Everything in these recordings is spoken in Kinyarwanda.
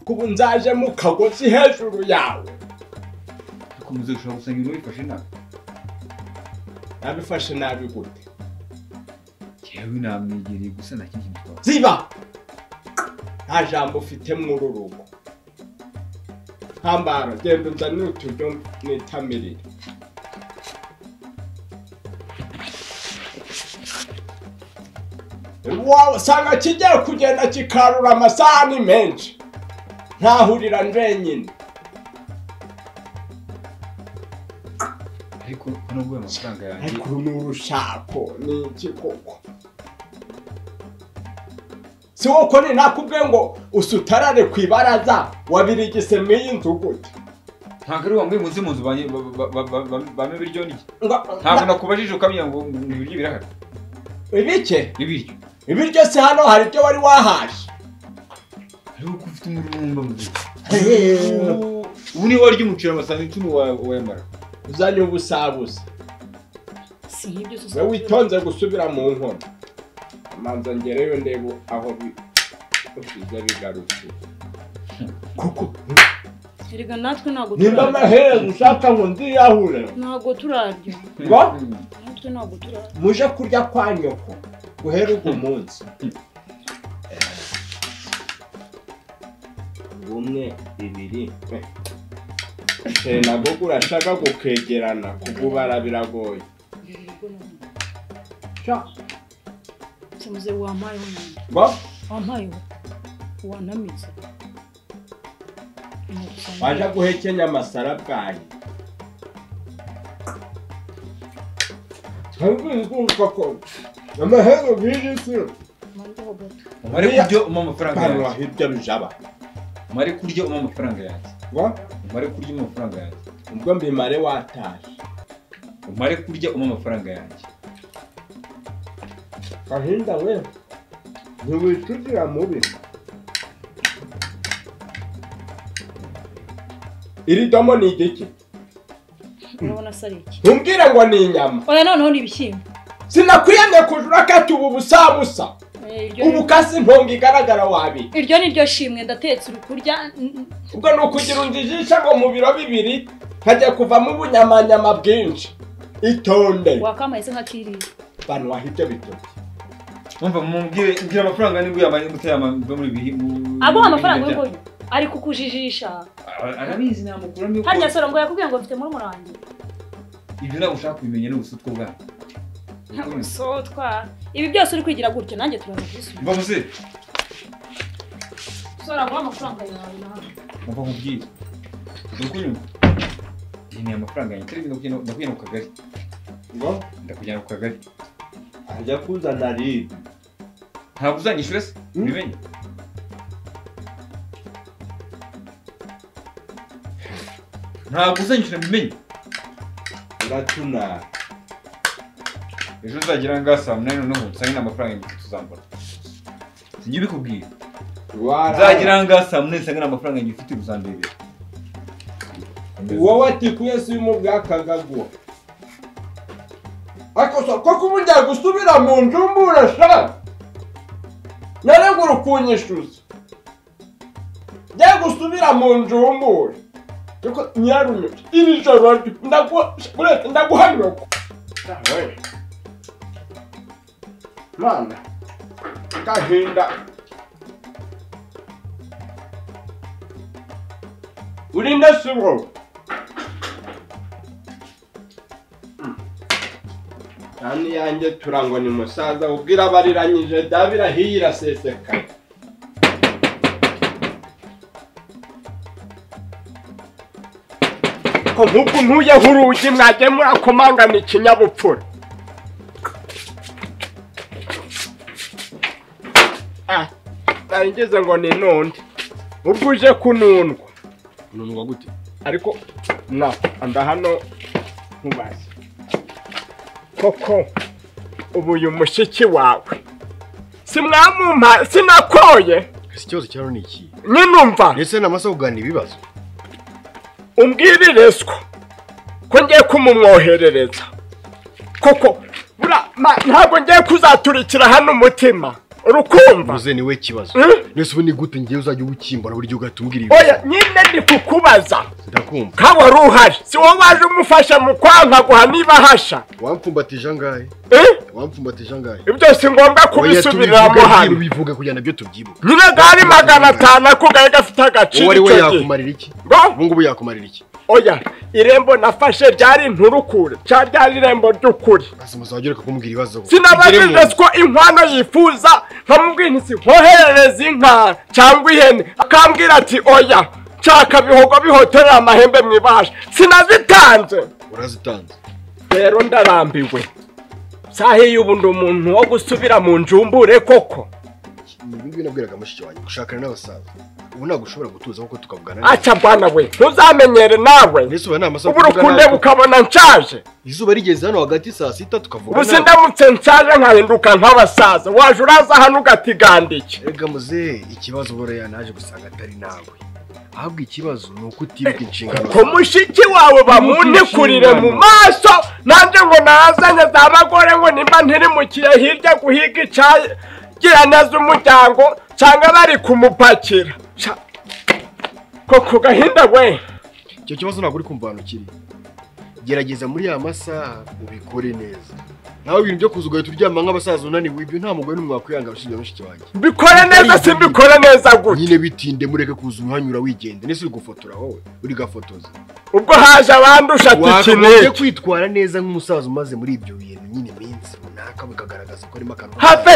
kubu nzaje mu kagozi hejuru yawe dukomeza gushobora gusanga ibintu bifashe nabi nabifashe nabi gute yewe namwegereye gusa nta kindi kintu twavuze ziba nta jambo ufite muri urugo ntambara genda unzanire uturyo n'itamirire iwawe usanga kigiye kugenda kikarura amasahani menshi ntahurira njyenyine ariko nubwo ayo mafaranga yanjye ariko ni urushako ni iki koko si woko ni nakubwiye ngo usutarare ku ibaraza wabirigise mu y'inzu gute ntabwo ari wambaye munsi mu nzu banye- ba- ba- ba- ba- ba- bame ibiryo n'iki Ngo- ntabwo nakubajije ukamenya ngo ni ibiryo birahari ibike ibiryo ibiryo si hano hari ibyo wari wahashye ariko ko ufite umururumba muzima Ubu- ubu niwe warya umuceri amasahani icumi wa- wayamara uzanye ubusabusa si nk'ibyo usa we witonze gusubira mu nkono amanza ngereyo ndebe aho bi- biza bigarutse kuko erega natwe ntabwo nimba amaherezo ushaka ngo nziyahure ntabwo turarya ngo natwe ntabwo turarya muje kurya kwa nyoko guhera uwo munsi rumwe ibiri twe nabwo urashaka gukegerana kugubara biragoye ntabwo nabona Sha, se muzehe wampayeho nyine ngo wampayeho wanamize Nagusanga- waje guhekenya amasara bwanyu twabwizwa ko amahero biri si Mandeho gato umare kurya umpa amafaranga barura yanjye hirya bijaba umare kurya umpa amafaranga yanjye ngo umare kurya umpa amafaranga yanjye ubwo mbimare wataje umare kurya umpa amafaranga yanjye gahinda we ntiwicujira mubi iri domo ni igiki urabona se ari iki ntumbwire ngo ni inyama oya noneho ni ibishyimbo sinakwiyemye kujura kati ubu busabusa Eh, iryo ni- ubu kasi ntongo igaragara wabiri iryo ni ryo shimwe ndatetse uri kurya n- n- ubwo ni ukugira undi ijisho ngo mu biro bibiri nkajya kuvamo ubunyamanyama bwinshi itonde wakamaye se nkakiriye bantu wahibye bitoki wumva mubwire mbwira amafaranga nibwo yamaye mutayamamva muri biri aguha amafaranga y'uburyo ari kukujijisha arabizi namukuramo yuko harya soro ngo yakubwiye ngo mfite muri murangi ibyo ntabwo ushaka kubimenya ni ubusutwa bwanyu sotwa ibi byose uri kwigira gutya nanjye turaza kubisubiza mva muze soro aguha amafaranga yawe nawe mva nkubwire uri kunyumva iyi ni amafaranga yanjye turi ndakujyana ndakujyana ku kagari ngo ndakujyana ku kagari ajya kuzana ribi ntabwo uzanyishyura se Mm. bimenye ntabwo uzanyishyura bimenye uratunara ejo uzagera ngaha saa munani noneho usange n'amafaranga ibihumbi bitatu uzambara sinjye ubikubwira Waragira uzagira ngaha saa munani usange n'amafaranga yanjye ufite uzamberera wowe ati kuyesi y'umubwa kagaguha ariko so koko ubu ngiye gusubira mu nzu mbura sha narengura ukunyishyuza ngiye gusubira mu nzu mbura ariko nyirarunyuze iri joro ndagu- buretse ndaguhanyoko mana gahinda urinde siro kandi yanjye turangwa ni musaza ubwira abariranyije dabirahiye iraseseka ko nk'uko ntuyeho urugi mwajya murakomangana ikinyabupfura Ah, nari ngeze ngo ni nundi ubwo uje kunundwa unanirwa gute ariko na anda hano ntubaze koko ubu uyu mushiki wawe simwamumpa sinakoye ese ikibazo cyawe ni iki nyinumva ndetse n'amasa kuganira ibibazo umbwiririzwa ko ngiye kumumwoherereza koko bura Ma- ntabwo ngiye kuzaturikira hano umutima urukumva muze niwe kibazo Mm? nese ubu ni gute ngewe uzajya uwukimbura buri gihe ugatubwira oya ibibazo nyine ndi kukubaza ndakumva ko wari uhari si wowe waje umufasha mu kwankaguha niba ahasha wampfumbatije angahe Eh? wampfumbatije angahe ibyo si ngombwa kubisubiriramo hano bivuga kugira nabyo tubyibuka nyine gari magana atanu akugaye gafite uwo agaciro ari we icyo gihe yakumarira iki Ngo? ubu ngubu yakumarira iki oya irembo nafashe ryari inturukure cya ryari irembo ry'ukuri basi muzajya ureka kumbwira ibibazo ngo. sinabajije ko inkwano yifuza nkamubwira nti nkoherereze inka cyangwa ihene akambwira ati oya nshaka bihogo bihotorera amahembe mu ibasha sinazitanze urazitanze rero ndarambiwe sahe y'ubu ndi umuntu wo gusubira mu njumbure koko ibi ngibi nabwiraga mushiki wanjye gushakana n'abasaza ubu ntabwo ushobora gutuza kuko tukavugana neza. aca bwana we ntuzamenyere nawe mbese ubu nta masaha yo ubu kuvugana rukunde natwe. ukabona nshaje izuba rigeze hano hagati saa sita ubu tukavugana se ndamutse nshaje nkahinduka nk'abasaza waje uraza hano ugatiganda iki Erega muze ikibazo buriya naje gusanga atari nawe ahubwo ikibazo ni uko utibuka inshingano ku mushiki wawe bamunikurire mu maso nanjye ngo narazanye za bagore ngo nimba ntiri mu kiye hirya guhiga icagirana z'umuryango cyangwa bari kumupakira Sha- ko ku gahinda we icyo kibazo ntabwo uri kumva ahantu kiri gerageza muri ya masaha ubikore neza nawe ibintu byo kuza ugahita uryama nk'abasaza unaniwe ibyo nta mugore n'umwe wakwihanga abashinja mushiki wanjye mbikore neza simbikore neza gutya nyine bitinde mureke kuza uhanyura wigendera ese uri gufotora wowe uri gafotoza ubwo haje abandusha ati iki ni wakagombye iki? kwitwara neza nk'umusaza umaze muri ibyo bintu nyine iminsi runaka bikagaragaza ko urimo akantu have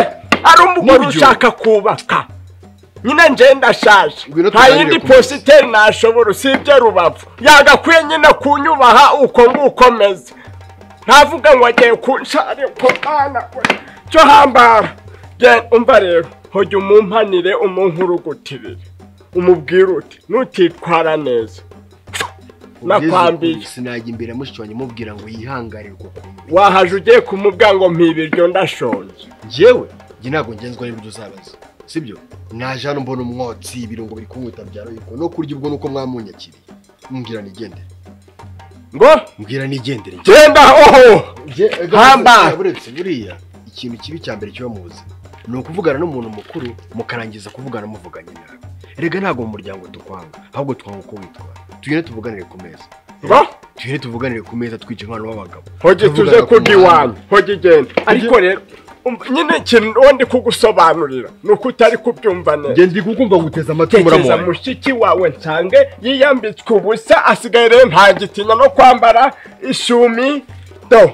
ari umugore N'uburyo. ushaka kubaka nyine njye ndashaje Ngwino nta tuganire yindi ku munsi. positeri nashobora usibye rubavu yagakwiye nyine kunyubaha uko nguko meze ntavuga ngo agiye kunsha ariko mwana we cyo hambara Gen- umva rero hojya umumpanire umunkurugutirire umubwire uti nutitwara neza nakwambiye sinajya imbere ya mushiki wanjye mubwira ngo yihangane uko kumva wahaje ugiye kumubwira ngo mpibiryo ndashonje njyewe njye ntabwo ngenzwa n'ibyo uzabaza sibyo naje hano mbona umwotsi ibirungo biri kunkuta byaro yuko no kurya ubwo nuko mwamunyakiriye mbwira nigendere ngo mbwira nigendere genda oho Nje- ega- Hamba! buretse buriya ikintu kibi cya mbere kiba mu buzima ni ukuvugana n'umuntu mukuru mukarangiza kuvugana muvuganye nabi rega ntabwo mu muryango tukwanga ahubwo twanga uko witwara tugende tuvuganire ku meza ngo tugende tuvuganire ku meza twica umwana w'abagabo hoje tuze Tuvugana ku kurya iwanyu muhanda. hoje igenda ariko rero um, nyine ikintu uwo ndi kugusobanurira ni uko utari kubyumva neza nge ndi kukumva guteza amatwi tekereza muramuha mushiki wawe nsange yiyambitswe ubusa asigaye rero ntagitinya no kwambara ishumi do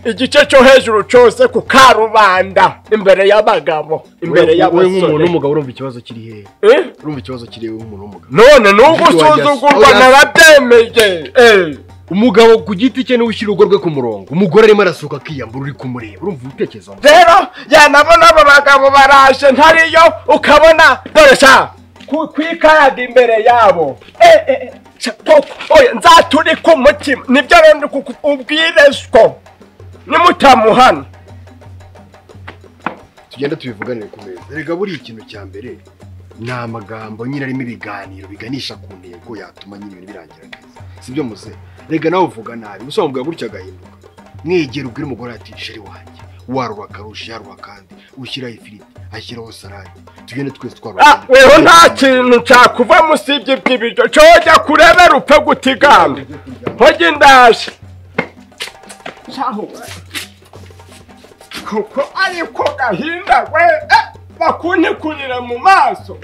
igice cyo hejuru cyose ku karubanda imbere y'abagabo imbere wowe nk'umuntu y'abasore w'umugabo urumva ikibazo kiri hehe Eh? urumva ikibazo kiri hehe w'umuntu w'umugabo none n'ubwo Mushiki wanjye usuzugurwa asohoka- narabyemeye Eh. umugabo ku giti cye niwe ushyira urugo rwe ku murongo umugore arimo arasohoka akiyambura uri kumureba urumva ibitekerezo rero yanabona abo bagabo baraje ntariyo ukabona dore sha ku- kwikaraga imbere yabo Eh, eh, eh, sha, koko, oya, nzature ku mutima nibyo rero ndi kubwirezwa nimutamuhana tugenda tubivuganire ku meza rega buriya ikintu cya mbere ni amagambo nyine arimo ibiganiro biganisha ku ntego yatuma nyine ibintu birangira neza sibyo muze rega nawe uvuga nabi gusa wamubwira gutya agahinduka mwegera ubwire umugore ati sheri wanjye warura akarusha yarura kandi ushyiraho ifiriti ashyiraho salade tugende twese Ah, twarura rero nta kintu cyakuvamo usibye iby'ibiryo cyojya kurebera upfe gutiganda hoge ndaje kuko ariko gahinda we eh, bakuntikurira mu maso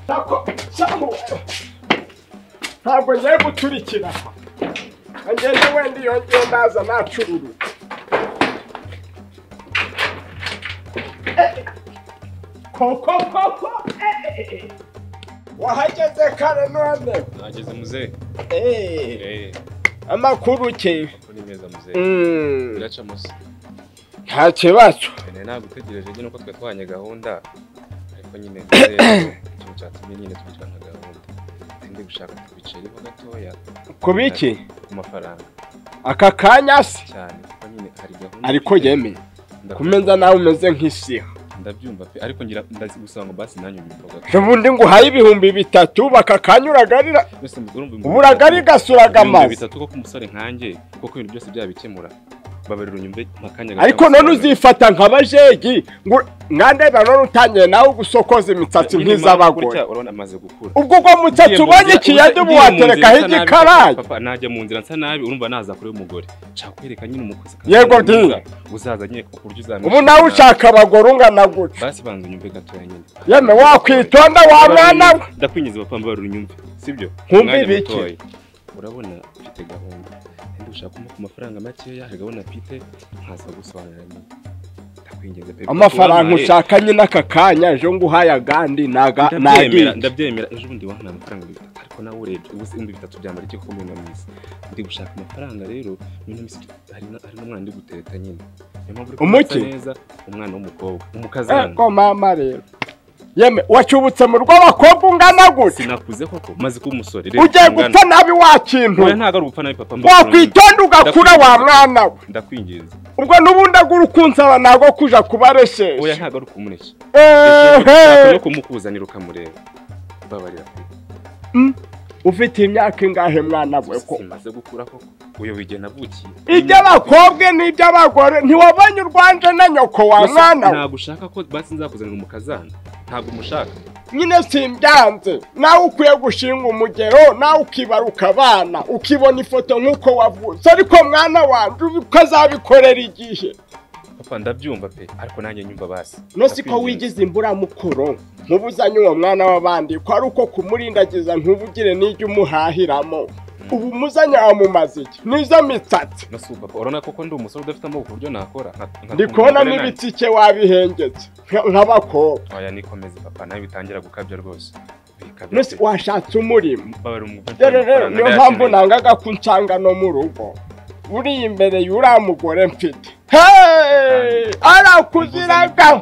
Nako- Samu, ntabwo ngiye guturikira agende wenda iyo ngiye ndaza nacururutse koko koko eh. wahageze kare none Nageze muzehe. Eh, Eh, amakuru ke uri meza muzehe. Mm, Biraca musa. nta kibazo Nyine ntabwo utegereje nyine uko twari twahanye gahunda. Ariko nyine muzehe, ikintu cyatumye nyine twicara nka gahunda. Ndi gushaka kubiceriho gatoya ku biki ku mafaranga aka kanya se cyane kuko nyine hari gahunda. ariko yemeye Ndakumva. kumeza nawe umeze nk'isiha ndabyumva pe ariko ngira ndazi gusanga basi nanjye ubivuga ubundi ngo uhaye ibihumbi bitatu bakakanyuragarira byose mugorumva uburagari gasuraga amazi bitatu ko kumusore nkanjye kuko ibintu byose byabikemura babarira unyumve mpakanya ariko none uzifata nka bajegi ngo mwandeba none utangiye nawe gusokoza imisatsi nk'iz'abagore urabona amaze gukura ubwo ubwo mutsatsi ubonye ikiyadi uba waterekaho igikarayi papa najya mu nzira nsa nabi urumva nazakure umugore nshaka kwereka nyine umukozi Yego, Dini. uzaza nyine ku buryo uzamenya ubu nawe ushaka abagore ungana gutya basi banza unyumve gatoya nyine yeme wakwitonda wa mwana we ndakwinjiza papa mbabarira unyumve sibyo Nkumve Mwanya ibiki? mutoya. urabona ufite gahunda kandi ushaka kumpa ku mafaranga makeya hari gahunda mfite nkaza gusobanurira nyine ndakwinginze pe amafaranga wamare. ushaka nyine aka kanya ejo ngo uhaye agandi naga ndabyemera nagiye ndabyemera ejo bundi wampaye amafaranga ibihumbi bitatu ariko nawe urebye ubu se ibihumbi bitatu byambara iki kuko mbinamizi ndi gushaka amafaranga rero muri ino minsi hari na- hari n'umwana ndi guteta nyine Niyo mpamvu uri kumva Umuki? asa neza umwana w'umukobwa umukazana ko mama rero yeme wacubutse mu rw'abakobwa ungana gutya sinakuze koko maze kuba umusore rero ugiye ungana. gupfa nabi wa kintu Oya, ntabwo ari ugupfa nabi papa mbabarira. wakwitonda ugakura wa mwana we ndakwinginze ubwo n'ubundi agura ukunsaba ntabwo kuja oya kubaresesha ntabwo ari ukumureshya Ehe. ushaka no kumukuzanira ukamureba mbabarira pe. ufite imyaka ingahe mwana we ko simaze gukura koko uyu wige navukiye iby'abakobwa n'iby'abagore ntiwabonye urwanje na nyoko wa Gusa mwana we ntabwo ushaka ko basi nzakuzanira umukazana ntabwo umushaka nyine simbyanze nawe ukwiye gushinga umugero nawe ukibaruka abana ukibona ifoto nk'uko wavutse ariko mwana wanjye uzi ko azabikorera igihe papa ndabyumva pe ariko nanjye nyumva basi no siko wigize imburamukoro ntubuzanye uwo mwana w'abandi ko ari uko kumurindagiza ntubugire n'ijya umuhahiramo ubu umuzanye wamumaze iki nizo mitsatsi no si ubu, papa urabona koko ndi umusore udafite amaboko ku buryo nakora nka- nka- ndi kubonamo nka- ibitsike wabihengetse nka- nk'abakobwa oya nikomeze papa nawe bitangira gukabya rwose bikabya none se washatse umurimo mbabarira umugore rero rero niyo mpamvu nangaga ko unsanga no mu rugo uri imbere y'uriya mugore mfite Hey! arakuziraga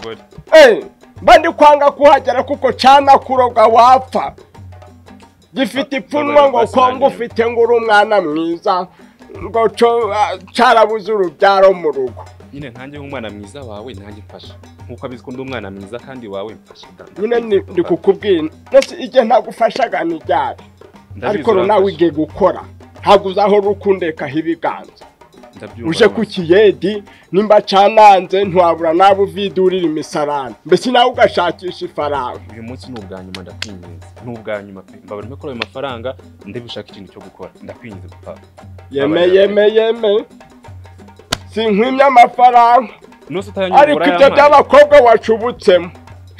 Eh, mba ndi kwanga kuhagera kuko cana kuroga wapfa gifite ipfunwe ngo kongo ufite ngo uri umwana mwiza ngo co- ah, carabuze urubyaro mu rugo nyine nkanjye nk'umwana mwiza wawe nanjye mfasha nkuko abizi ko ndi umwana mwiza kandi wawe mfasha da- nyine ni- ndi papa, kukubwira nose igihe ntagufashaga nijyari ndabizi ariko urafasha. runawe igiye gukora ntabwo uzaho rukundekaho ibiganza Ndabyumva uje rwose. ku kiyedi nimba cananze ntiwabura nabo uvidurira imisarane mbese nawe ugashakisha ifaranga uyu munsi ni ubwa nyuma ndakwinginze ni ubwa nyuma pe mbabarira ko ayo mafaranga ndabishaka ikintu cyo gukora ndakwinginze papa yeme Abarebe. yeme yeme sinkwimye amafaranga nose utayanyura ariko ibyo urayampaye. by'abakobwa wacubutsemo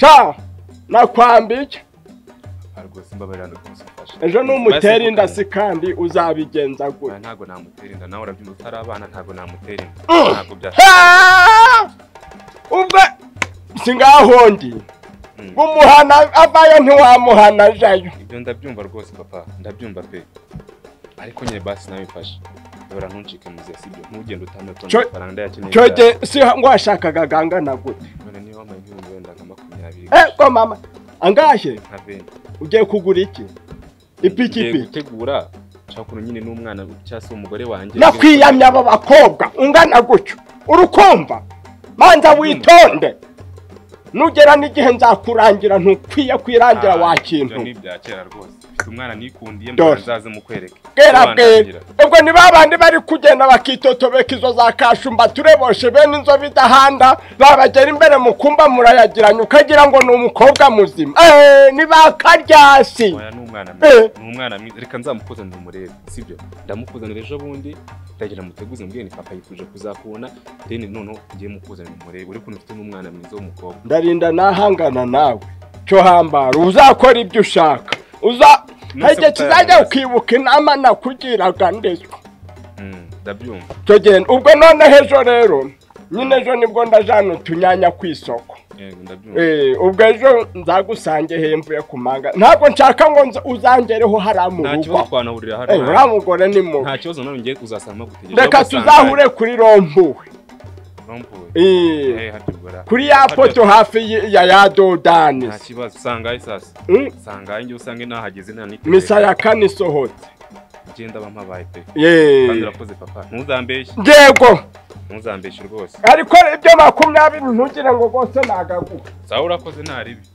ca nakwambike Ah, rwose mbabarira rwose mfasha ejo numutera inda Basi, si kandi uzabigenza Oya, gutya ntabwo namutera inda nawe urabyumva utari abana ntabwo namutera inda Mm. ntabwo bya Ah! ubwo singahondi Mm. umuhana avayo ntiwamuhana ajayo ibyo ndabyumva rwose papa ndabyumva pe ariko nyine basi nawe mfasha dora ntuncike mu zesi ibyo ntugende utamutona Cyo- amafaranga ndayakeneye cyoge si ngo washakaga gangana gutya cyane. none niba wampaye ibihumbi wenda nka makumyabiri Eh, ko mama angahe nka venti ugiye kugura iki Ngiye ipikipiki gutegura nshaka ukuntu nyine n'umwana cyangwa se umugore wanjye nakwiyamya aba bakobwa ungana gutyo urukumva manza witonde nugera n'igihe nzakurangira ntukwiye kwirangira wa kintu ni ibya kera rwose mfite umwana nikundiye Dore. mbona azaze mukwereke bwera bwera Abandangira. ubwo ni babandi bari kugenda bakitotobeka izo za kashumba tureboshe bene inzobe idahanda babagera imbere mu kumba murayagiranye ukagira ngo ni umukobwa muzima Eh, ni ba karyasi Oya ni umwana mwiza Eh. ni umwana mwiza reka nzamukuzanire umurebe sibyo ndamukuzanira ejo bundi ndagira muteguze mbwene papa yifuje kuzakubona deni noneho ngiye mukuzanira umurebe uri kuntu mfite n'umwana mwiza w'umukobwa ndarinda nahangana nawe cyo hambara uzakora ibyo ushaka uza hari igihe kizajya ukibuka inama nakugiraga ndetswe Mm, ndabyumva cyo genda ubwo noneho ejo rero nyine ejo nibwo ndajana utunyanya ku isoko yego ndabyumva Eh, ubwo ejo nzagusange hemvuye ku manga ntabwo nshaka ngo nza- uzangereho hariya mu nta rugo kibazo twanahurira Eh, uriya hano mugore ni nta mubi kibazo nawe ngiye uzasanga gutegereje reka tuzahure kuri rompuwe Eh, kuri ya poto hafi y- ya ya dodani nta kibazo sangaye sasa Mm, sangaye ngiye usange nahageze nanitegereza. misa ya kane isohotse genda bampabaye pe Yeee. kandi urakoze papa ntuzambeshye Yego ntuzambeshye rwose ariko ibyo makumyabiri ntugire ngo rwose nagaguha sawa urakoze nta ribi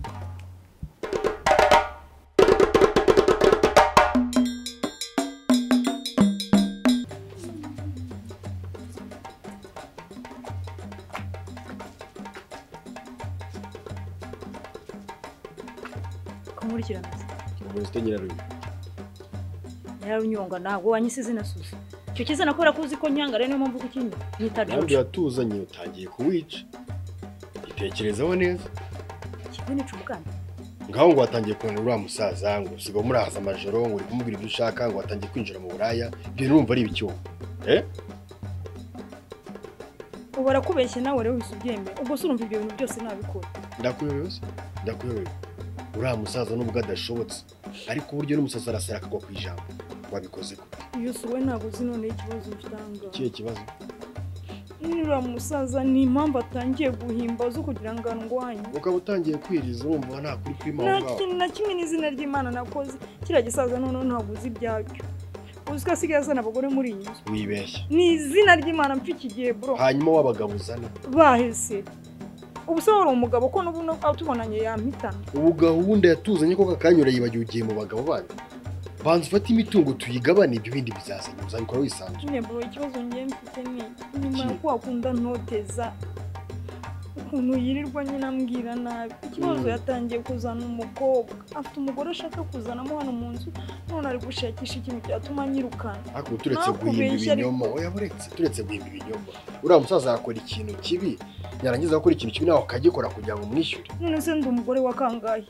kumurikirana ntabwo zifite nyirarume nyirarunyonga ntabwo wanyisize na susu icyo kizana kubera ko uzi ko nyanga rero niyo mpamvu kukinywa nyita ntabwo jojo yatuzanye utangiye kuwica itekerezaho neza kivunica ubwana ngaho ngo watangiye kubona uriya musaza ngo usigaye umurahaza amajoro ngo uri kumubwira ibyo ushaka ngo watangiye kwinjira mu buraya ibyo nurumva ari ibicyuma eh ubu arakubeshye nawe rero wese ubyemeye ubwo se urumva ibyo bintu byose nabikora ndakuyobewe se ndakuyobewe uriya musaza nubwo adashobotse ariko uburyo n'umusaza arasara akagwa ku ijambo wabikoze gute iyo si wowe ntabwo uzi noneho ikibazo mfitanga ikihe kibazo nuriya musaza ni impamvu atangiye guhimbaza kugira ngo andwanye ukaba utangiye kwiriza urumva nta kuri kwima aho nta ngaho kintu na kimwe n'izina ry'imana nakoze kiriya gisaza noneho ntabwo uzi ibyabyo uzi ko asigaye azana abagore muri iyi nzu wibeshya ni izina ry'imana mpfa iki gihe bro hanyuma w'abagabo uzana bahise ubu se wari umugabo ko n'ubu no- tubonanye yampitana ubu gahunda yatuzanye ko kakanyura yibagiwe ugiye mu bagabo bandi banza ufate imitungo tuyigabane ibyo bindi bizazanye uzabikora wisanzuye nyine bro ikibazo ngiye mfite ni nyuma yo Ki- ko wakunda ntoteza ukuntu yirirwa nyine ambwira nabi ikibazo Mm. yatangiye kuzana umukobwa afite umugore ashaka kuzanamo hano mu nzu none ari gushakisha ikintu cyatuma anyirukana ariko turetse Nakubeshya guhimba ariko. ibinyoma oya buretse turetse guhimba ibinyoma uriya musaza yakora ikintu kibi yarangiza gukora ikintu kibi nawe akagikora kugira ngo umwishyure none se ndi umugore wa kangahe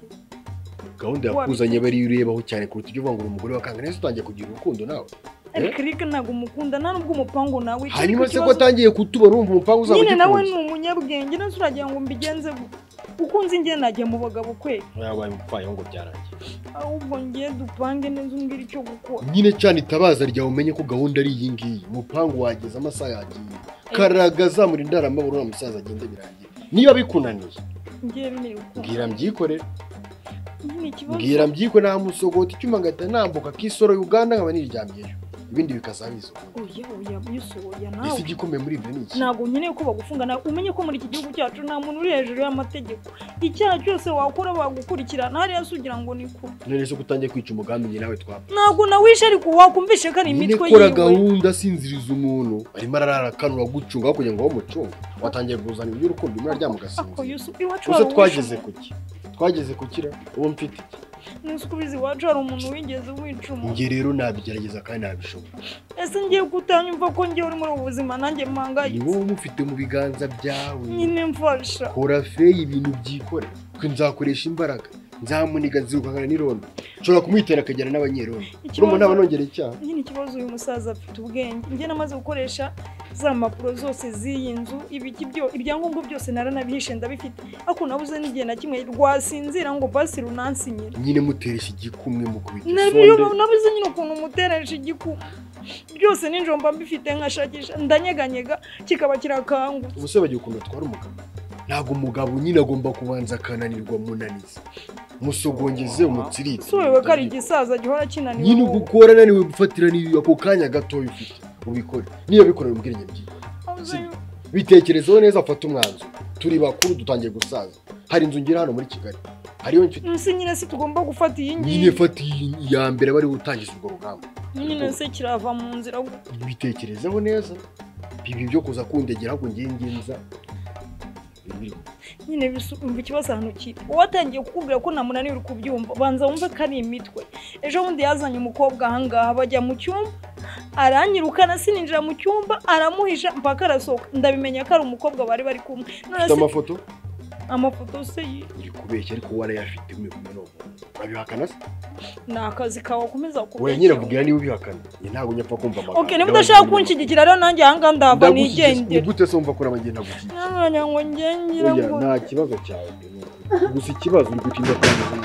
gahunda yakuzanye aba ariyo urebaho cyane kuruta ibyo uvuga ngo uri umugore wa kangana neza utangiye kugira urukundo nawe ariko rika ntabwo umukunda nta n'ubwo umupangu nawe icyo hanyuma ariko se ko ikibazo- atangiye kutubona urumva umupangu uzaba nyine nawe ni ugikunze umunyabwenge nase uragira ngo mbigenze gute uko nzi njye nagiye mu bagabo kwe oya wabaye umupfayongo ngo byarangiye ahubwo ngiye dupange neza umbwire icyo gukora nyine cyane itabaza ryawe umenye ko gahunda ari iyi ngiyi umupangu wageze amasaha yagiye karagaza muri ndaramabura uriya musaza agende birangiye niba bikunaniye ngiye binteye ukuntu mbwira mbyikorere nyine ikibazo mbwira mbyiko namusogota icyuma ngahita nambuka kisoro uganda nkaba niryamyeyo ibindi bikazabiza oya oya usohoya isi nawe igikomeye muri ibyo ni iki ntabwo nkeneye ko bagufunga nawe umenye ko muri iki gihugu cyacu nta muntu uri hejuru y'amategeko icyaha cyose wakora bagukurikirana hariya se ugira ngo ni kure none se ko utangiye kwica umugambi njye nawe twapfa ntabwo nawishe ariko wakumvishe ko ari nyine imitwe kora yiwe gahunda asinziriza umuntu arimo ararara akanura gucunga kugira ngo bamucunge watangiye kuzana iby'urukundo muri aryama ako ugasinzira yusu iwacu gusa hari twageze uwishe ku ki twageze ku kira ubu mfite iki nese uko ubizi iwacu hari umuntu wigeze wica umuntu njye rero nabigerageza kandi nabishobora ese ngiye kutanyumva ko ngewe uri muri ubu buzima nanjye ni mpangayitse wowe umufite mu biganza byawe nyine mfasha kora feyi ibintu byikorera twe nzakoresha imbaraga nzamuniga nzirukangana n'irondo nshobora kumwitera akagera n'abanyerondo urumva naba nongera icyaha nyine ikibazo uyu musaza afite ubwenge njye namaze gukoresha za mpapuro zose z'iyi nzu ibiki byo ibyangombwa byose naranabihishe ndabifite ariko nabuze n'igihe na kimwe rwasinzira ngo basi runansinyira nyine muteresha igikumwe mukubita Nabiyo- isonde nabuze nyine ukuntu umuteresha igiku byose ninjoro mba mbifite nkashakisha ndanyeganyega kikaba kirakangutse ubuse bagiye ukuntu atwara umugabo ntabwo umugabo nyine agomba kubanza akananirwa munaniza musogongeze umutsirike subiwe ko ari igisaza gihora kinaniwe nyine ubwo wowe. ukora naniwe ufatira n'iyo ako kanya gatoya ufite ubikore niyo bikorera ubwenge byiwe Nabuze- bitekerezeho neza afata umwanzuro turi bakuru dutangiye gusaza hari inzu ngira hano muri kigali hariyo mfite nsi nyine si tugomba gufata iyi nyine ngiyi fata iyi iya mbere bari butangiza urwo rugamba nyine se kirava mu nzira gute bitekerezeho neza bibi byo kuza kundegera ahubwo ngiye ngenza nyine bisu- umva ikibazo ahantu kiri uwo atangiye kukubwira ko namunaniwe kubyumva banza wumve ko ari imitwe ejo bundi yazanye umukobwa ahangaha bajya mu cyumba aranyirukana sininjira mu cyumba aramuhisha mpaka arasohoka ndabimenya ko ari umukobwa bari bari kumwe none se ufite amafoto amafoto se yi- uri kubeshya ariko wowe arayafite umwe kumwe n'umuntu urabihakana se ni akazi kawe wakomeza wowe nyiravugira niba ubihakana njye ntabwo njya pfa kumva amagambo ok niba udashaka kunshyigikira rero nanjye ahangaha ndahava ni nigendera gute se wumva ko urabagenda gushyigira ntabwo ngo ngengira oya ngo nta kibazo cyawe pe, ni ukuri. gusa ikibazo uri gutinda kwangiza